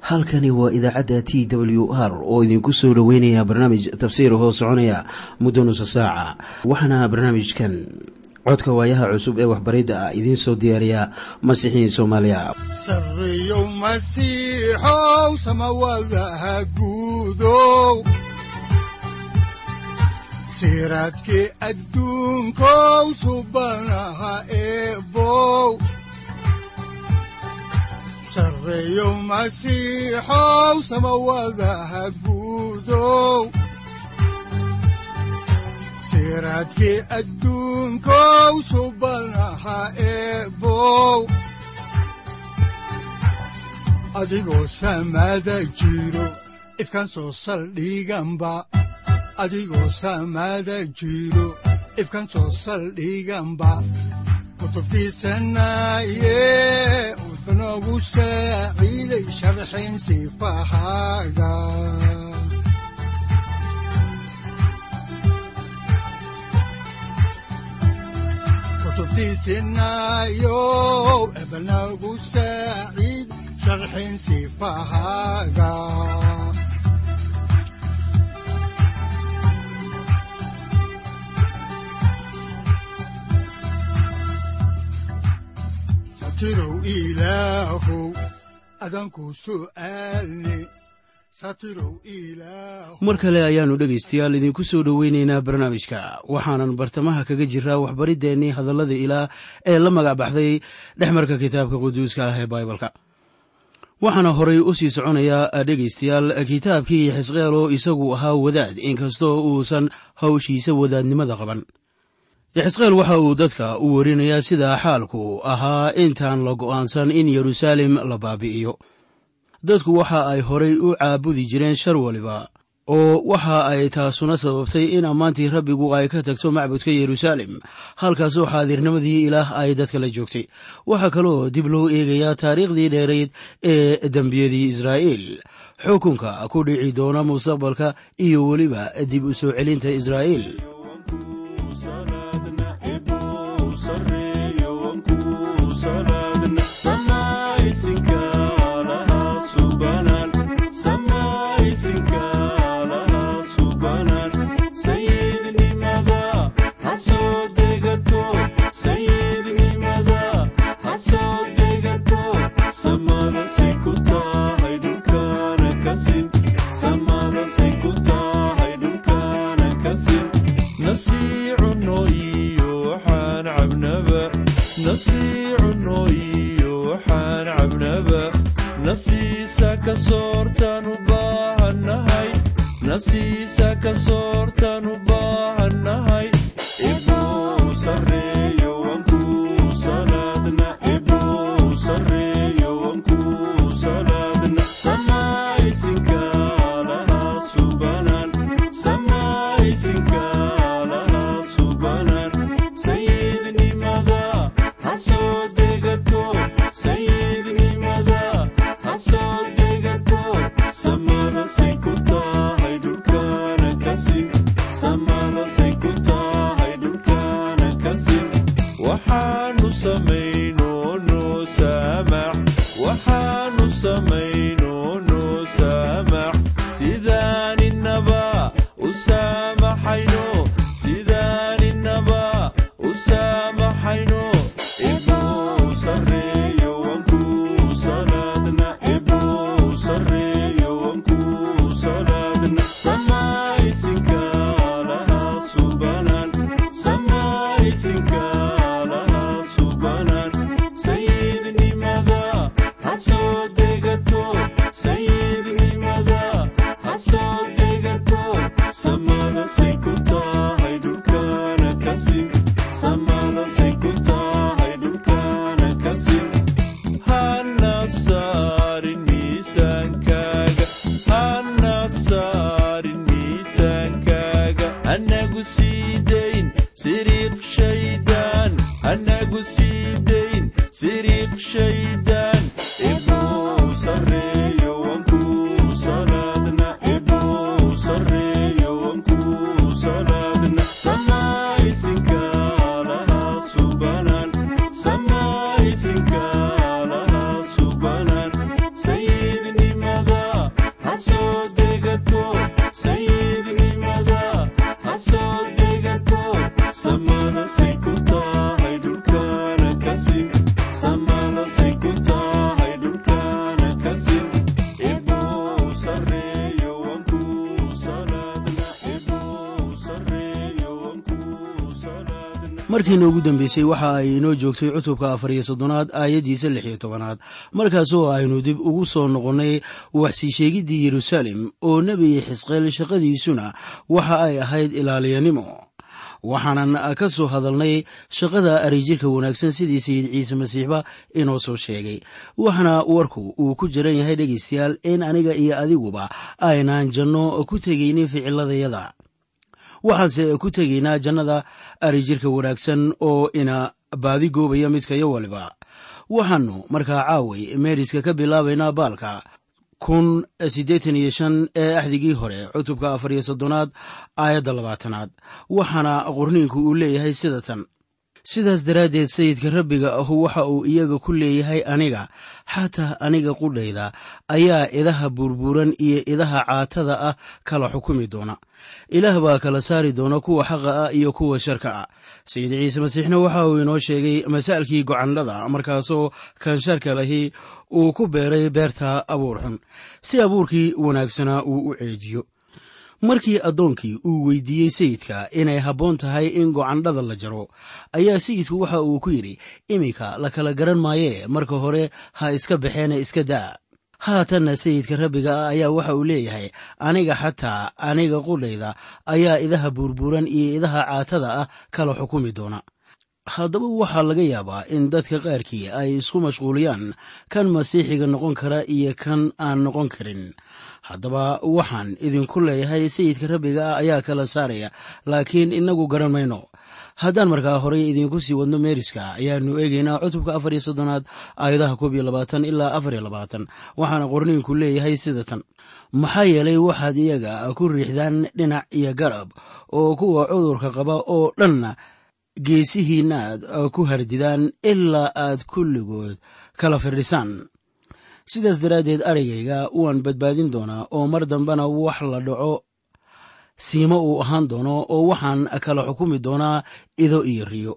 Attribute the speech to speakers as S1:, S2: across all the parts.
S1: halkani waa idaacadda t w r oo idinku soo dhoweynaya barnaamij tafsiir hoo soconaya muddo nusa saaca waxaana barnaamijkan codka waayaha cusub ee waxbaridda ah idiin soo diyaariya masiixiin soomaaliya
S2: sareyow masiixow samawadaha guudow siraadkii adduunkow subanaha eebow sareyow masiixow samawadaha guudow siraadkii adduunkow subanaha eebow adigoo samada jiro ifkan soo saldhiganba adigoo samada jiro ifkan soo saldhiganba kutubtiisanaye wuxunogu saaciiday sharxin sifahaaga kutubtiisinayow ebnagu saaciid sharxin sifahaaga satirow ilaahow adanku su'aalne satirow ilaahow
S1: mar kale ayaannu dhegaystayaal idinku soo dhoweynaynaa barnaamijka waxaanan bartamaha kaga jiraa waxbariddeenii hadallada ilaah ee la magac baxday dhexmarka kitaabka quduuska ah ee baibalka waxaana horay u sii soconayaa dhegaystayaal kitaabkii xisqeelo isagu ahaa wadaad inkastoo uusan hawshiisa wadaadnimada qaban xisqeel waxa uu dadka u warinayaa sida xaalku ahaa intaan la go'aansan in yeruusaalem la baabi'iyo dadku waxa ay horay u caabudi jireen shar waliba oo waxa ay taasuna sababtay in ammaantii rabbigu ay ka tagto macbudka yeruusaalem halkaasoo xaadirnimadii ilaah ay dadka la joogtay waxaa kaloo dib loo eegayaa taariikhdii dheerayd ee dembiyadii israa'iil xukunka ku dhici doona mustaqbalka iyo weliba dib u soo celinta israa'iil
S3: Samana say kuta
S1: markiina ugu dambeysay waxa ay inoo joogtay cutubka afar iyo soddonaad aayaddiisa lix iyo tobanaad markaasoo aynu dib ugu soo noqonnay waxsii sheegiddii yeruusaalem oo nebi xisqeel shaqadiisuna waxa ay ahayd ilaaliyanimo waxaanan ka soo hadalnay shaqada arijirka wanaagsan sidii sayid ciise masiixba inoo soo sheegay waxaana warku uu ku jiran yahay dhegaystayaal in aniga iyo adiguba aynaan janno ku tegaynin ficiladayada waxaanse ku tegaynaa jannada arijirka wanaagsan oo ina baadi goobaya midkayo waliba waxaannu markaa caaway meeriska ka bilaabaynaa baalka kun siddeetan iyo shan ee axdigii hore cutubka afar iyo soddonaad aayadda labaatanaad waxaana qorniinku uu leeyahay sida tan sidaas daraaddeed sayidka rabbiga ahu waxa uu iyaga ku leeyahay aniga xataa aniga qudhayda ayaa idaha burburan iyo idaha caatada ah kala xukumi doona ilaah baa kala saari doona kuwa xaqa ah iyo kuwa sharka ah sayid ciise masiixna waxa uu inoo sheegay masaalkii gocandhada markaasoo kan sharka lahi uu ku beeray beerta abuur xun si abuurkii wanaagsanaa uu u ceejiyo markii addoonkii uu weydiiyey sayidka inay habboon tahay in gocandhada la jaro ayaa sayidku waxa uu ku yidhi iminka la kala garan maayee marka hore ha iska baxeene iska daa haatanna sayidka rabbiga ah ayaa waxa uu leeyahay aniga xataa aniga qudhayda ayaa idaha buurbuuran iyo idaha caatada ah kala xukumi doona haddaba waxaa laga yaabaa in dadka qaarkii ay isku mashquuliyaan kan masiixiga noqon kara iyo kan aan noqon karin haddaba waxaan idinku leeyahay sayidka rabbiga ah ayaa kala saaraya laakiin inagu garan mayno haddaan markaa horey idinku sii wadno meeriska ayaanu eegaynaa cutubka afar iyo soddonaad aayadaha koob iyo labaatan ilaa afar iyo labaatan waxaana qorniinku leeyahay sida tan maxaa yeelay waxaad iyaga ku riixdaan dhinac iyo garab oo kuwa cudurka qaba oo dhanna geesihiinaaad ku hardidaan ilaa aad kulligood kala firdhisaan sidaas daraaddeed araygayga waan badbaadin doonaa oo mar dambena wax la dhaco siimo uu ahaan doono oo waxaan kala xukumi doonaa ido iyo riyo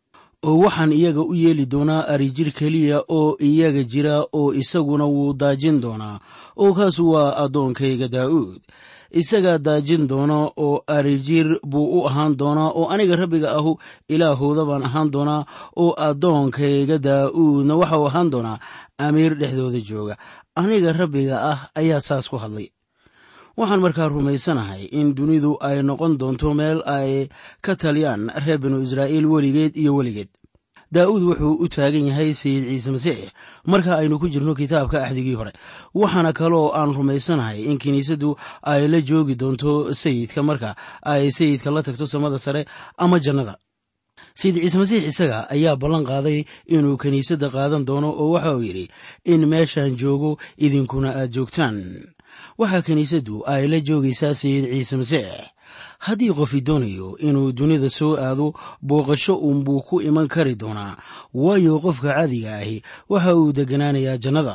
S1: oo waxaan iyaga u yeeli doonaa arijir keliya oo iyaga jira oo isaguna wuu daajin doonaa oo kaasu waa addoonkayga daa'uud isagaa daajin doona oo arijir buu u ahaan doonaa oo aniga rabbiga ahu ilaahooda baan ahaan doonaa oo addoonkayga daa'uudna waxau ahaan doonaa amiir dhexdooda jooga aniga rabbiga ah ayaa saas ku hadlay waxaan markaa rumaysanahay in dunidu ay noqon doonto meel ay ka taliyaan reer binu israa'iil weligeed iyo weligeed daa'uud wuxuu u taagan yahay sayid ciise masiix marka aynu ku jirno kitaabka axdigii hore waxaana kaloo aan rumaysanahay in kiniisaddu ay la joogi doonto sayidka marka ay sayidka la tagto samada sare ama jannada sayid ciise masiix isaga ayaa ballan qaaday inuu kiniisadda qaadan doono oo waxa uu yidhi in meeshaan joogo idinkuna aad joogtaan waxaa kiniisaddu ay la joogaysaa sayid ciise masiix haddii qofi doonayo inuu dunida soo aado booqasho uunbuu ku iman kari doonaa waayo qofka caadiga ahi waxa uu degganaanayaa jannada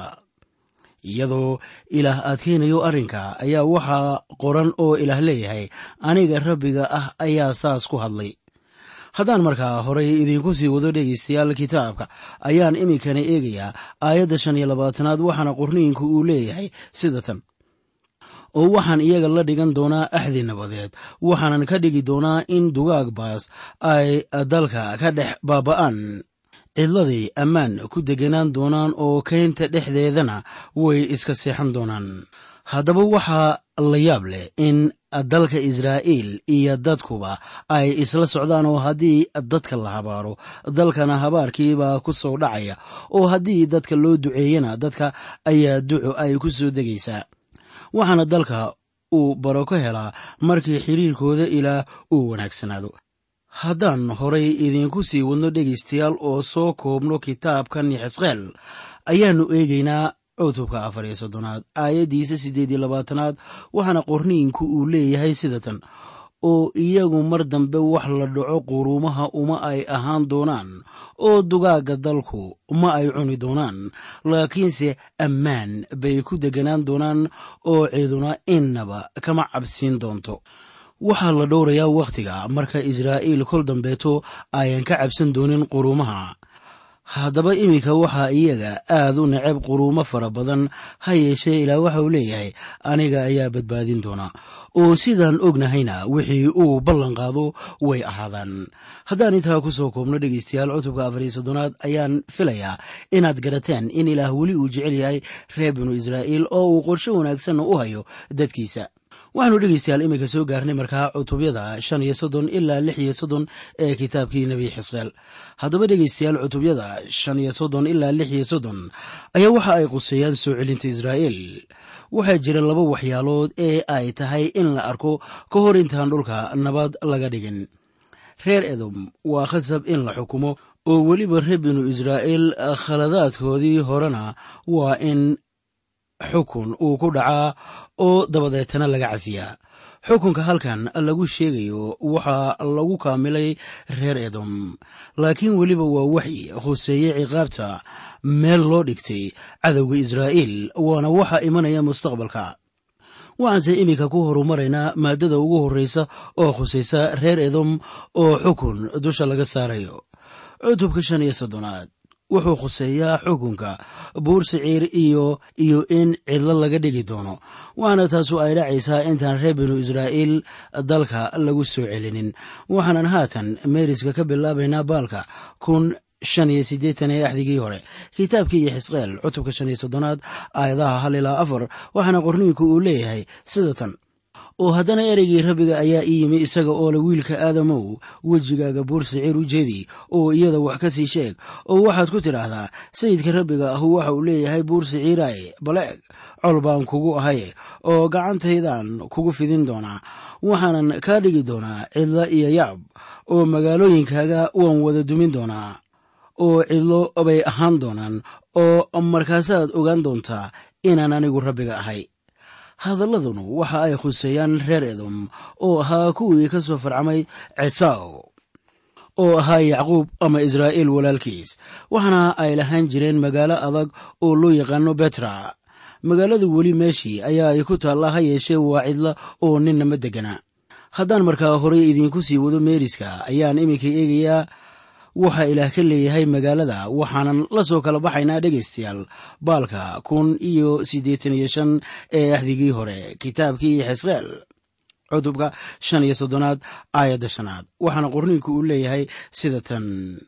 S1: iyadoo ilaah adkaynayo arrinka ayaa waxaa qoran oo ilaah leeyahay aniga rabbiga ah ayaa saas ku hadlay haddaan markaa horay idinku sii wado dhegaystayaal kitaabka ayaan iminkana eegayaa aayadda shan iyo labaatanaad waxaana qorniinku uu leeyahay sida tan oo waxaan iyaga la dhigan doonaa axdi nabadeed waxaanan ka dhigi doonaa in dugaag baas ay dalka ka dhex baaba'aan cidladay ammaan ku deganaan doonaan oo keynta dhexdeedana way iska seexan doonaan haddaba waxaa la yaab leh in dalka israa'iil iyo dadkuba ay isla socdaan oo haddii dadka la habaaro dalkana habaarkiibaa ku soo dhacaya oo haddii dadka loo duceeyana dadka ayaa duco ay ku soo degaysaa waxaana dalka uu baro ka helaa markii xiriirkooda ilaah uu wanaagsanaado haddaan horay idinku sii wadno dhegaystayaal oo soo koobno kitaabkan xisqeel ayaannu eegaynaa cutubka afar iyo soddonaad aayaddiisa siddeed iyo labaatanaad waxaana qorniinku uu leeyahay sida tan oo iyagu mar dambe wax la dhaco quruumaha uma ay ahaan doonaan oo dugaagga dalku ma ay cuni doonaan laakiinse ammaan bay ku deganaan doonaan oo ciduna innaba kama cabsiin doonto waxaa la dhowrayaa wakhtiga marka israa'iil kol dambeeto ayan ka cabsan doonin quruumaha haddaba iminka waxaa iyaga aad u necab quruumo fara badan ha yeeshee ilaah waxa uu leeyahay aniga ayaa badbaadin doona oo sidaan ognahayna wixii uu ballan qaado way ahaadaan haddaan intaa ku soo koobno dhegeystayaal cutubka afariyo soddonaad ayaan filayaa inaad garateen in ilaah weli uu jecel yahay reer binu israa'iil oo uu qorsho wanaagsanna u hayo dadkiisa waxaanu dhegeystayaal iminka soo gaarnay markaa cutubyada shan iyo soddon ilaa lix iyo soddon ee kitaabkii nebi xisqeel haddaba dhegeystayaal cutubyada shan iyo soddon ilaa lix iyo soddon ayaa waxa ay quseeyaan soo celinta israa'iil waxaa jira laba waxyaalood ee ay tahay in la arko ka hor intaan dhulka nabad laga dhigin reer edom waa khasab in la xukumo oo weliba reer binu israa'iil khaladaadkoodii horena waa in xukun uu ku dhacaa oo dabadeetana laga cafiyaa xukunka halkan lagu sheegayo waxaa lagu kaamilay reer edom laakiin weliba waa waxyi khuseeye ciqaabta meel loo dhigtay cadowga israa'iil waana waxa imanaya mustaqbalka waxaanse iminka ku horumaraynaa maaddada ugu horreysa oo khusaysa reer edom oo xukun dusha laga saarayo cutubka shan iyo soddonaad wuxuu khuseeyaa xukunka buur siciir iyo iyo in cidlo laga dhigi doono waxaana taasu ay dhacaysaa intaan reer binu israa'iil dalka lagu soo celinin waxaanan haatan meeriska ka bilaabaynaa baalka kun shan iyo siddeetan ee axdigii hore kitaabkii iyo xisqeel cutubka shan iyo soddonaad aayadaha hal ilaa afar waxaana qorniinku uu leeyahay sida tan oo haddana ereygii rabbiga ayaa ii yimi isaga oo le wiilka aadamow wejigaaga buur siciir u jeedi oo iyada wax ka sii sheeg oo waxaad ku tidhaahdaa sayidka rabbiga ahu waxa uu leeyahay buur siciiraay baleeg col baan kugu ahaye oo gacantaydaan kugu fidin doonaa waxaanan kaa dhigi doonaa cidla iyo yaab oo magaalooyinkaaga waan wada dumin doonaa oo cidlo bay ahaan doonaan oo markaasaad ogaan doontaa inaan anigu rabbiga ahay hadalladunu waxa ay khuseeyaan reer edom oo ahaa kuwii ka soo farcamay cisaw oo ahaa yacquub ama israa'iil walaalkiis waxaana ay lahaan jireen magaalo adag oo loo yaqaano betra magaaladu weli meeshii ayaa ay ku taallaa ha yeeshee waa cidla oo ninna ma degana haddaan markaa horey idiinku sii wado meeriska ayaan iminka eegayaa waxaa ilaah ka leeyahay magaalada waxaanan la soo kala baxaynaa dhegaystayaal baalka kun iyo siddeetan iyo shan ee ahdigii hore kitaabkii xisqeel cutubka shan iyo soddonaad aayadda shanaad waxaana qorniinku uu leeyahay sida tan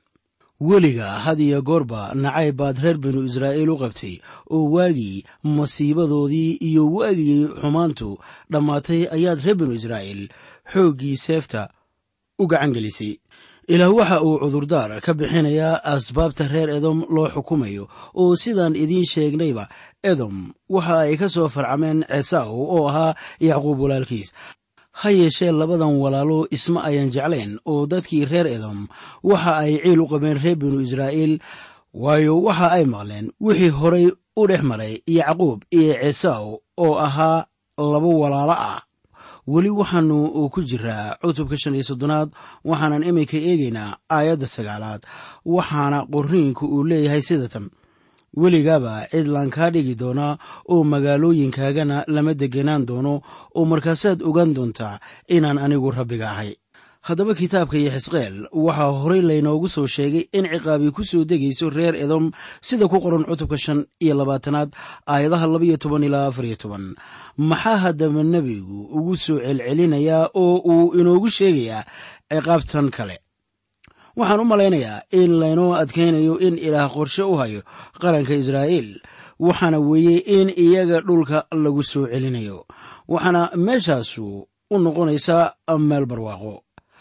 S1: weliga had iyo goorba nacayb baad reer binu israa'iil u qabtay oo waagii masiibadoodii iyo waagii xumaantu dhammaatay ayaad reer binu israa'iil xooggii seefta u gacan gelisay ilaah waxa uu cudurdaar ka bixinayaa asbaabta reer edom loo xukumayo oo sidaan idiin sheegnayba edom waxa ay ka soo farcameen cesaw oo ahaa yacquub walaalkiis ha yeeshee labadan walaalo isma ayan jeclayn oo dadkii reer edom waxa ay ciil u qabeen reer binu israa'iil waayo waxa ay maqleen wixii horay u dhex maray yacquub iyo cesaw oo ahaa laba walaalo ah weli waxaanu ku jiraa cutubka shan iyo soddonaad waxaanan iminka eegaynaa aayadda sagaalaad waxaana qorniinku uu leeyahay sida tan weligaaba cidlaan kaa dhigi doonaa oo magaalooyinkaagana lama degenaan doono oo markaasaad ogaan doontaa inaan anigu rabbiga ahay haddaba kitaabka iyo xisqeel waxaa horey laynoogu soo sheegay in ciqaabi ku soo degayso reer edom sida ku qoran cutubka shan iyo labaatanaad aayadaha labaiyo toban ilaa afar iyo toban maxaa haddaba nebigu ugu soo celcelinayaa oo uu inoogu sheegayaa ciqaabtan kale waxaan u malaynayaa in laynoo adkaynayo in ilaah qorshe u hayo qaranka israa'iil waxaana weeye in iyaga dhulka lagu soo celinayo waxaana meeshaasu u noqonaysaa meel barwaaqo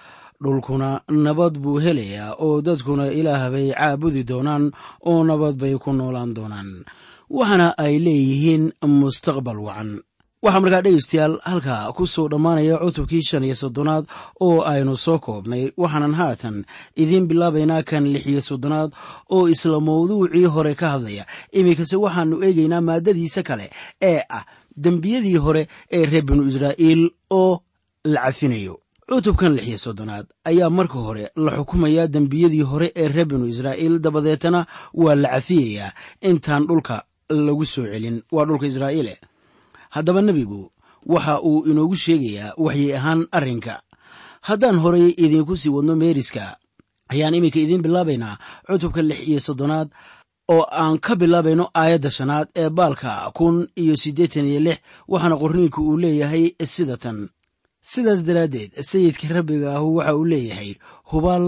S1: dhulkuna nabad buu helayaa oo dadkuna ilaah bay caabudi doonaan oo nabad bay ku noolaan doonaan waxaana ay leeyihiin mustaqbal wacan waxaa markaa dhegaystayaal halkaa ku soo dhammaanaya cutubkii shan iyo soddonaad oo aynu soo koobnay waxaanan haatan idiin bilaabaynaa kan lix iyo soddonaad oo isla mawduucii hore ka hadlaya iminkase waxaannu eegaynaa maaddadiisa kale ee ah dembiyadii hore ee reer binu israa'iil oo la cafinayo cutubkan lix iyo soddonaad ayaa marka hore la xukumayaa dembiyadii hore ee reer binu israa'iil dabadeetana waa la cafiyayaa intaan dhulka lagu soo celin waa dhulka israa'iile haddaba nebigu waxa uu inoogu sheegayaa waxyi ahaan arrinka haddaan horay idiinku sii wadno meeriska ayaan iminka idiin bilaabaynaa cutubka lix iyo soddonaad oo aan ka bilaabayno aayadda shanaad ee baalka kun iyo siddeetan iyo lix waxaana qorniinku uu leeyahay sida tan sidaas daraaddeed sayidka rabbiga ahu waxa uu leeyahay hubaal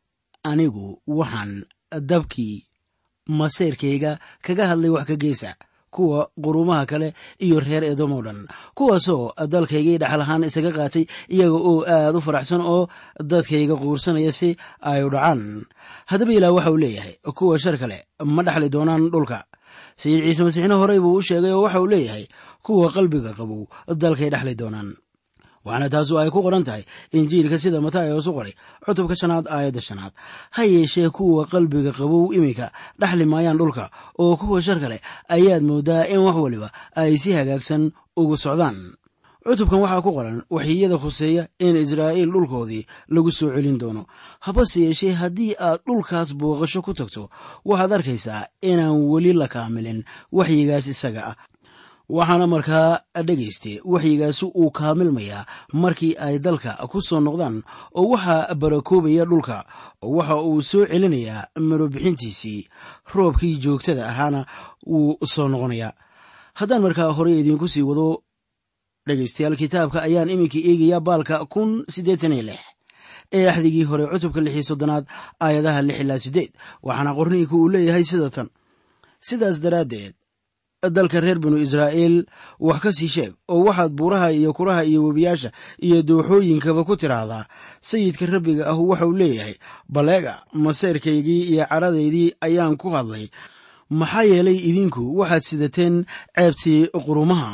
S1: anigu waxaan dabkii masayrkayga kaga hadlay wax ka geysa kuwa quruumaha kale iyo reer edom oo dhan kuwaasoo dalkaygii dhaxal ahaan isaga qaatay iyaga oo aad u faraxsan oo dadkayga quursanaya si ay u dhacaan haddaba ilaah waxa uu leeyahay kuwa shar kale ma dhaxli doonaan dhulka sayid ciise masiixna horey buu u sheegay oo waxa uu leeyahay kuwa qalbiga qabow dalkay dhaxli doonaan waxaana taasu ay ku qoran tahay injiilka sida matayos u qoray cutubka shanaad aayadda shanaad ha yeeshee kuwa qalbiga qabow iminka dhaxli maayaan dhulka oo kuwa shar kale ayaad moodaa in wax waliba ay si hagaagsan ugu socdaan cutubkan waxaa ku qoran waxiyada khuseeya in israa'iil dhulkoodii lagu soo celin doono habase yeeshee haddii aad dhulkaas booqasho ku tagto waxaad arkaysaa inaan weli la kaamilin waxyigaas isaga ah waxaana markaa dhegayste waxyigaasi uu kaamilmayaa markii ay dalka ku soo noqdaan oo waxaa barakoobaya dhulka oo waxa uu soo celinayaa marobixintiisii roobkii joogtada ahaana wuu soo noqonayaa haddaan markaa horey idiinku sii wado dhegaystayaal kitaabka ayaan iminka eegayaa baalka kun siddeetan iyo lix ee axdigii hore cutubka lix iyo soddonaad aayadaha lix ilaa siddeed waxaana qorniinku uu leeyahay sida tan sidaas daraaddeed dalka reer binu israa'iil wax ka sii sheeg oo waxaad buuraha iyo kuraha iyo webiyaasha iyo dooxooyinkaba ku tidhaahdaa sayidka rabbiga ahu waxauu leeyahay baleega maseyrkaygii iyo caradaydii ayaan ku hadlay maxaa yeelay idinku waxaad sidateen ceebtii qurumaha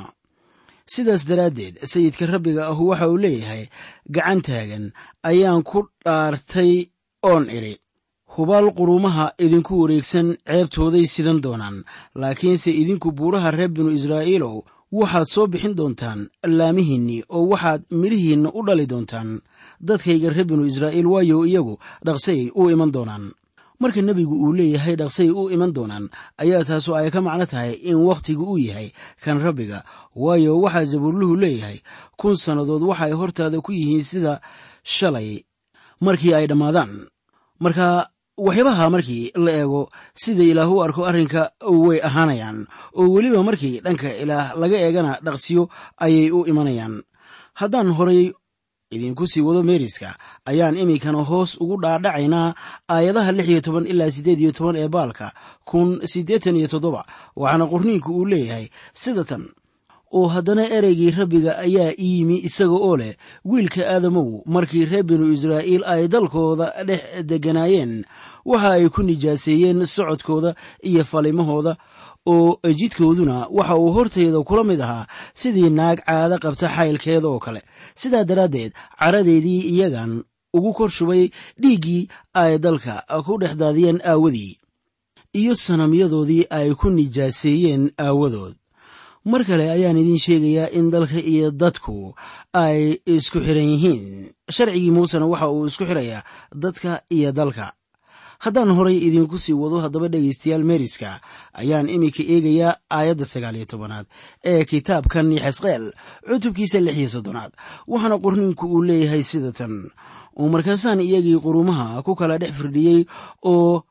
S1: sidaas daraaddeed sayidka rabbiga ahu waxa uu leeyahay gacan taagan ayaan ku dhaartay oon idhi hubaal quruumaha idinku wareegsan ceebtooday sidan doonaan laakiinse idinku buuraha reer binu israa'iilow waxaad soo bixin doontaan laamihiinnii oo waxaad midhihiinna u dhali doontaan dadkayga reer binu israa'iil waayo iyagu dhaqsay u iman doonaan marka nebigu uu leeyahay dhaqsay u iman doonaan ayaa taasu ay ka macno tahay in wakhtigu uu yahay kan rabbiga waayo waxaa zabuurluhu leeyahay kun sannadood waxay hortaada ku yihiin sida shalay markii ay dhammaadaan marka waxyaabaha markii la eego sida ilaah u arko arrinka way ahaanayaan oo weliba markii dhanka ilaah laga eegana dhaqsiyo ayay u imanayaan haddaan horay idinku sii wado meeriska ayaan iminkana hoos ugu dhaadhacaynaa aayadaha lix iyo toban ilaa siddeed iyo toban ee baalka kun siddeetan iyo toddoba waxaana qorniinku uu leeyahay sida tan oo haddana ereygii rabbiga ayaa iyimi isaga oo leh wiilka aadamow markii reer binu israa'iil ay dalkooda dhex degganaayeen waxa ay ku nijaaseeyeen socodkooda iyo falimahooda oo jidkooduna waxa uu hortayda kula mid ahaa sidii naag caado qabta xaylkeeda oo kale sidaa daraaddeed caradeedii iyagan ugu kor shubay dhiiggii ay dalka ku dhex daadiyeen aawadii iyo sanamyadoodii ay ku nijaaseeyeen aawadood mar kale ayaan idiin sheegayaa in dalka iyo dadku ay isku xiran yihiin sharcigii muusena waxa uu isku xirayaa dadka iyo dalka haddaan horay idinku sii wado haddaba dhegaystayaal meeriska ayaan iminka eegayaa aayadda sagaal iyo tobanaad ee kitaabkan xesqeel cutubkiisa lix iyo soddonaad waxaana qorniinku uu leeyahay sida tan oo markaasaan iyagii qurumaha ku kala dhex firdhiyey oo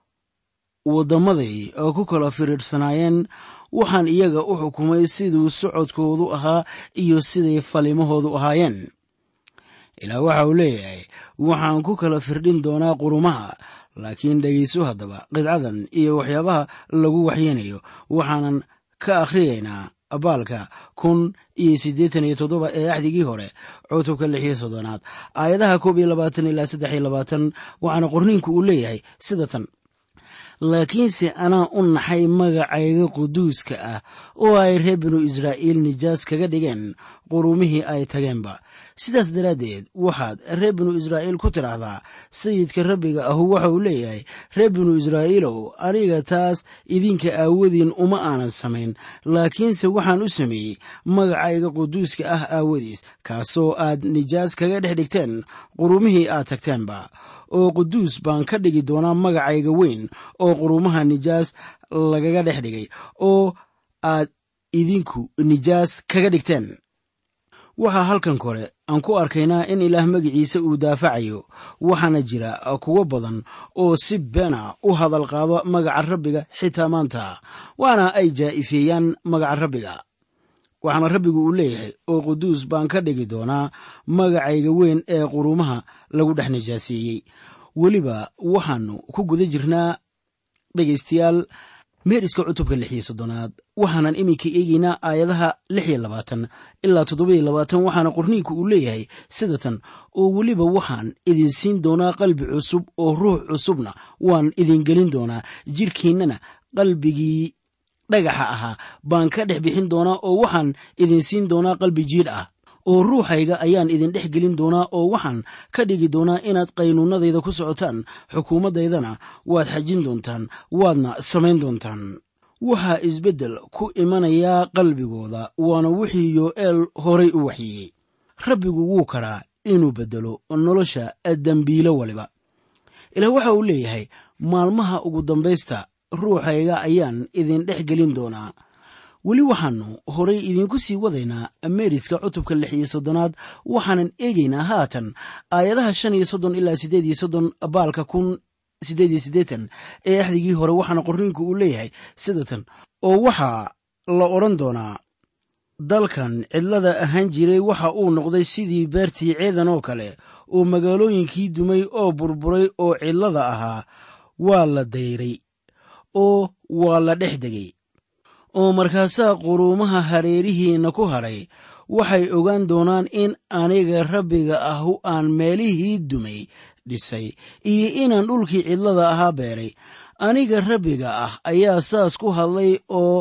S1: waddamaday ku kala firiirsanaayeen waxaan iyaga u xukumay siduu socodkoodu ahaa iyo siday falimahoodu ahaayeen ilaa waxa uu leeyahay waxaan ku kala firdhin doonaa qurumaha laakiin dhegayso haddaba qidcadan iyo waxyaabaha lagu waxyeynayo waxaanan ka akhriyaynaa baalka kun iyo siddeetan iyo toddoba ee axdigii hore cutubka lix iyo soddonaad aayadaha koob iyo labaatan ilaa saddex iyo labaatan waxaana qorniinku uu leeyahay sida tan laakiinse anaa u naxay magacayga quduuska ah oo ay reer binu israa'iil nijaas kaga dhigeen qurumihii ay tageenba sidaas daraaddeed waxaad reer binu israa'iil ku tidhaahdaa sayidka rabbiga ahu waxa uu leeyahay reer binu israa'iilow aniga taas idinka aawadiin uma aanan samayn laakiinse waxaan u sameeyey magacayga quduuska ah aawadiis kaasoo aad nijaas kaga dhex dhigteen qurumihii aad tagteenba oo quduus baan ka dhigi doonaa magacayga weyn oo qurumaha nijaas lagaga dhex dhigay oo aad idinku nijaas kaga dhigteen waxaa halkan kore aan ku arkaynaa in ilaah magiciisa uu daafacayo waxaana jira kuwo badan oo si beena u hadal qaado magaca rabbiga xitaa maanta waana ay jaa'ifeeyaan magaca rabbiga waxaana rabbigu uu leeyahay oo quduus baan ka dhigi doonaa magacayga weyn ee quruumaha lagu dhex najaaseeyey weliba waxaannu ku guda jirnaa dhegaystayaal meeriska cutubka lix iyo soddonaad waxaanan iminka eegeynaa aayadaha lix iyo labaatan ilaa toddobiyo labaatan waxaana qorniinku uu leeyahay sida tan oo weliba waxaan idin siin doonaa qalbi cusub oo ruux cusubna waan idin gelin doonaa jirkiinnana qalbigii dhagaxa ahaa baan ka dhex bixin doonaa oo waxaan idin siin doonaa qalbi jiidh ah oo ruuxayga ayaan idin dhex gelin doonaa oo waxaan ka dhigi doonaa inaad qaynuunadayda ku socotaan xukuumaddaydana waad xajin doontaan waadna samayn doontaan waxaa isbeddel ku imanayaa qalbigooda waana wixii yo'eel horay u waxyeeyey rabbigu wuu karaa inuu beddelo nolosha dembiilo waliba ilaah waxa uu leeyahay maalmaha ugu dambaysta ruuxayga ayaan idin dhex gelin doonaa weli waxaannu horay idiinku sii wadaynaa meeriska cutubka lix iyo soddonaad waxaanan eegaynaa haatan aayadaha shan iyo soddon ilaa siddeed iyo soddon baalka kun siddeed iyo siddeetan ee axdigii hore waxaana qorniinku uu leeyahay sida tan oo waxaa la odhan doonaa dalkan cidlada ahaan jiray waxa uu noqday sidii beertii ceedan oo kale oo magaalooyinkii dumay oo burburay oo cidlada ahaa waa la dayray oo waa la dhex degay oo markaasaa quruumaha hareerihiinna ku hadhay waxay ogaan doonaan in aniga rabbiga ahu aan meelihii dumay dhisay iyo inaan dhulkii cidlada ahaa beeray aniga rabbiga ah ayaa saas ku hadlay oo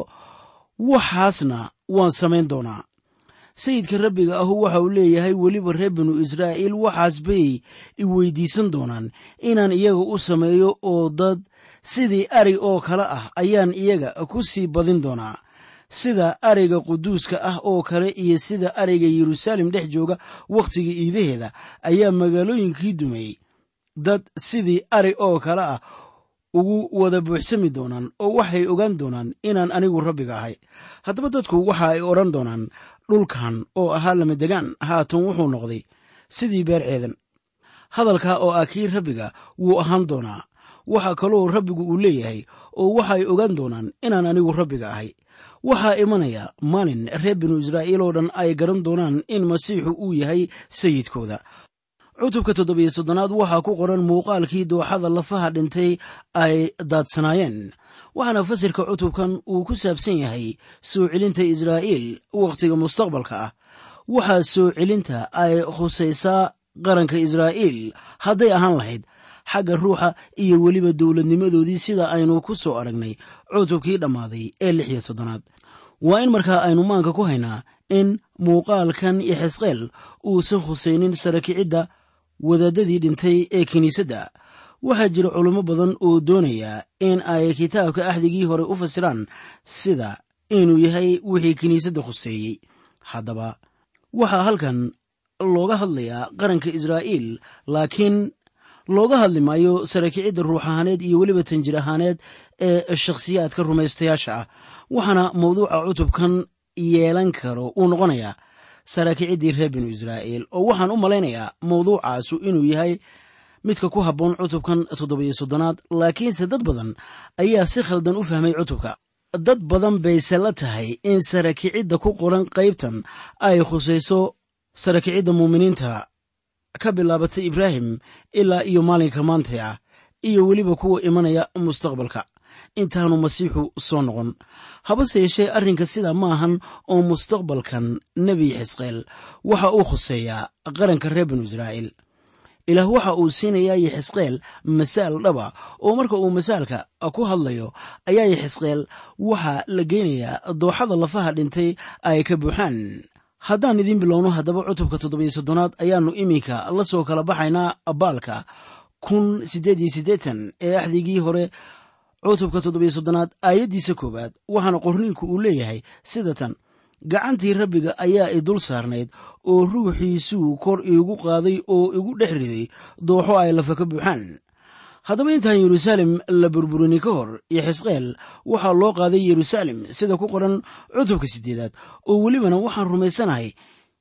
S1: waxaasna waan samayn doonaa sayidka rabbiga ahu waxa uu leeyahay weliba reer binu israa'iil waxaas bay i weydiisan doonaan inaan iyaga u sameeyo oo dad sidii ari oo kale ah ayaan iyaga ku sii badin doonaa sida ariga quduuska ah oo kale iyo sida ariga yeruusaalem dhex jooga wakhtiga iidaheeda ayaa magaalooyinkii dumay dad sidii ari oo kale ah ugu wada buuxsami doonaan oo waxay ogaan doonaan inaan anigu rabbiga ahay haddaba dadku waxa ay odhan doonaan dhulkan oo ahaa lamadegaan haatan wuxuu noqday sidii beer ceedan hadalkaa oo ah kii rabbiga wuu ahaan doonaa waxaa kaloo rabbigu uu leeyahay oo waxaay ogaan doonaan inaan anigu rabbiga ahay waxaa imanaya maalin reer binu israa'iil oo dhan ay garan doonaan in masiixu uu yahay sayidkooda cutubka toddobiyo soddonaad waxaa ku qoran muuqaalkii dooxada lafaha dhintay ay daadsanaayeen waxaana fasirka cutubkan uu ku saabsan yahay soo celinta israa'iil wakhtiga mustaqbalka ah waxaa soo celinta ay khusaysaa qaranka israa'iil hadday ahaan lahayd xagga ruuxa iyo weliba dowladnimadoodii sida aynu ku soo aragnay cutubkii dhammaaday ee lix iyo soddonaad waa in markaa aynu maanka ku haynaa in muuqaalkan yaxesqeel uusan khusaynin sarakicidda wadaadadii dhintay ee kiniisadda waxaa jira culimo badan oo doonaya in ay kitaabka axdigii hore u fasiraan sida inuu yahay wixii kiniisadda khuseeyey haddaba waxaa halkan looga hadlayaa qaranka israa'iil laakiin looga hadli maayo sarakicidda ruux ahaaneed iyo weliba tanjir ahaaneed ee shakhsiyaadka rumaystayaasha ah waxaana mawduuca cutubkan yeelan karo uu noqonayaa saraakiiciddii reer binu israa'iil oo waxaan u malaynayaa mawduucaasu inuu yahay midka ku habboon cutubkan toddobiyo soddonaad laakiinse dad badan ayaa si khaldan u fahmay cutubka dad badan bayse la tahay in sarakicidda ku qoran qaybtan ay khusayso sarakicidda muuminiinta ka bilaabatay ibraahim ilaa iyo maalinka maanta ah iyo weliba kuwa imanaya mustaqbalka intaanu masiixu soo noqon habase yeeshee arrinka sidaa ma ahan oo mustaqbalkan nebi xisqeel waxa uu khuseeyaa qaranka reer binu israa'iil ilaah waxa uu siinayaa yaxisqeel masaal dhaba oo marka uu masaalka ku hadlayo ayaa yaxisqeel waxaa la geynayaa dooxada lafaha dhintay ay ka buuxaan haddaan idiin bilowno haddaba cutubka toddobiyo soddonaad ayaannu iminka la soo kala baxaynaa baalka kun siddeed iyo siddeetan ee axdigii hore cutubka toddobiyo soddonaad aayaddiisa koowaad waxaana qorniinku uu leeyahay sida tan gacantii rabbiga ayaa i dul saarnayd oo ruuxiisuu kor iigu qaaday oo igu dhex riday dooxo ay lafa ka buuxaan haddaba intaan yeruusaalem la burburinin ka hor iyo xisqeel waxaa loo qaaday yeruusaalem sida ku qoran cutubka siddeedaad oo welibana waxaan rumaysanahay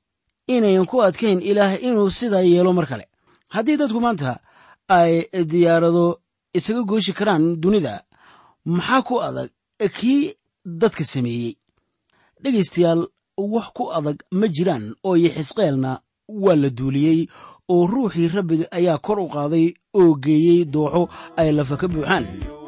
S1: inayan ku adkayn ilaah inuu sidaa yeelo mar kale haddii dadku maanta ay diyaarado isaga gooshi karaan dunida maxaa ku adag kii dadka sameeyey dhegaystayaal wax ku adag ma jiraan oo yixisqeelna waa la duuliyey oo ruuxii rabbiga ayaa kor u qaaday oo geeyey dooxo ay lafa ka buuxaan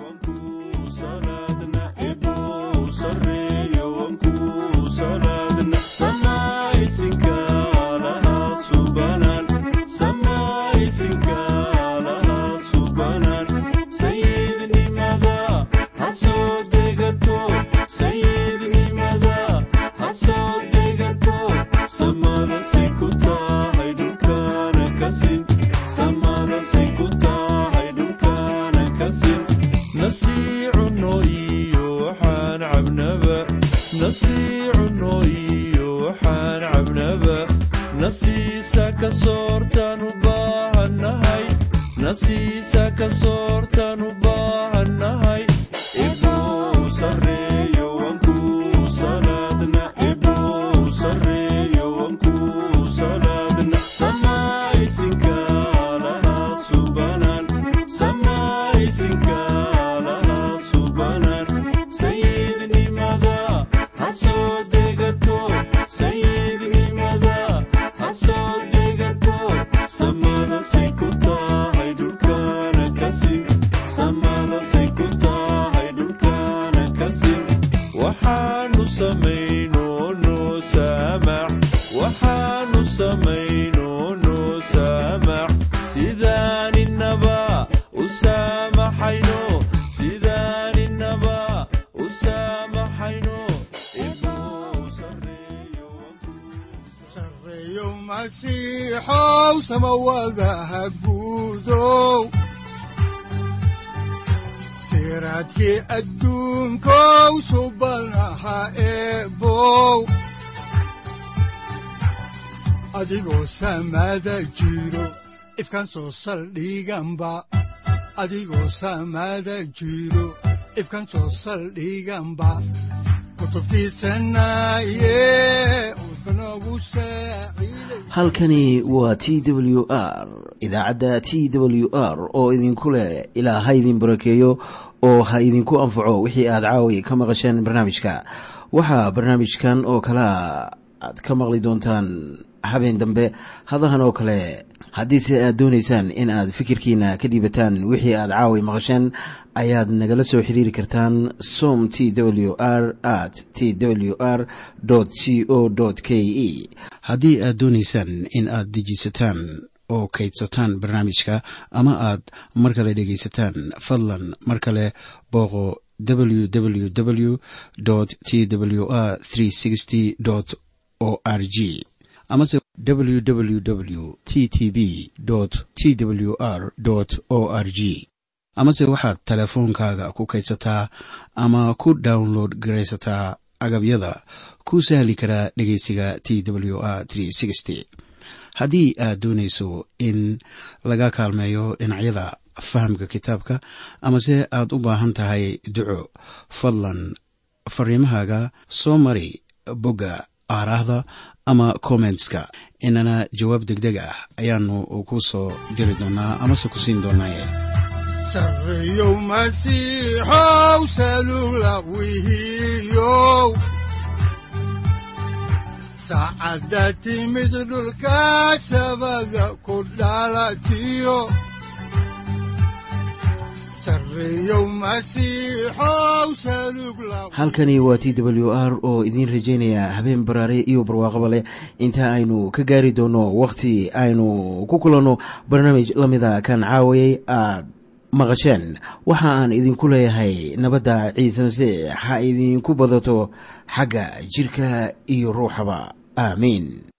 S2: siraadkii adduunkow subanaha eebow adigoo samaada jiro ifkaan soo saldhiganba adigoo samaada jiro ifkaan soo saldhiganba
S1: halkani waa t w r idaacadda t w r oo idinku leh ilaa ha idin barakeeyo oo ha idinku anfaco wixii aad caawi ka maqasheen barnaamijka waxaa barnaamijkan oo kalea aad ka maqli doontaan habeen dambe hadahan oo kale haddiise aad doonaysaan in aad fikirkiina ka dhiibataan wixii aad caawi maqasheen ayaad nagala soo xiriiri kartaan som t w r at t w r c o k e haddii aad doonaysaan in aad dejiisataan oo kaydsataan barnaamijka ama aad mar kale dhegaysataan fadlan mar kale booqo www t w r o r g amase www t t b t w r o r g amase waxaad teleefoonkaaga ku kaydsataa ama ku download garaysataa agabyada ku sahli karaa dhegeysiga t w r haddii aad doonayso in laga kaalmeeyo dhinacyada fahamka kitaabka amase aad u baahan tahay duco fadlan fariimahaaga soo mari bogga aaraahda ama kommentska inana jawaab degdeg ah ayaanu ku soo diri doonaa amase ku siin doonaaye
S2: sareyow masiixow salula wihiyow saacadda timid dhulka sabada ku dhalatiyo
S1: halkani waa t w r oo idiin rajaynaya habeen baraare iyo barwaaqaba leh inta aynu ka gaari doono wakhti aynu ku kulanno barnaamij la mida kan caawayay aad maqasheen waxa aan idinku leeyahay nabadda ciise masiix ha idinku badato xagga jidhka iyo ruuxaba aamiin